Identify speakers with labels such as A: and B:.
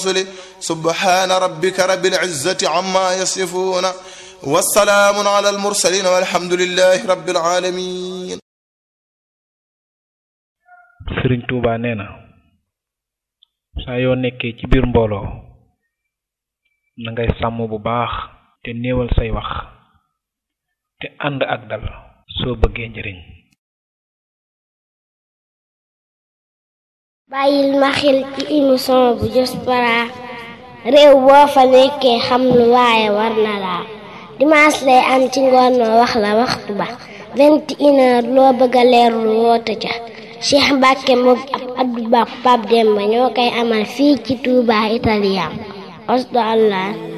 A: سبحان ربك رب العزة عما يصفون والسلام على المرسلين والحمد لله رب العالمين
B: sëriñ Tuuba nee na saa yoo nekkee ci biir mbooloo na ngay sàmm bu baax te néewal say wax te ànd ak dal soo bëggee njëriñ
C: bàyyil ma xel ci émission bu Diaspora réew boo fa nekkee xam lu waaye war na laa dimanche lay am ci ngoon noo wax la waxtu ba vingt et une heure loo bëgg a leerlu woote ca Cheikh Mbacke moom ab Abdou Ba Pape Demba ñoo koy amal fii ci Touba Italien osdo allah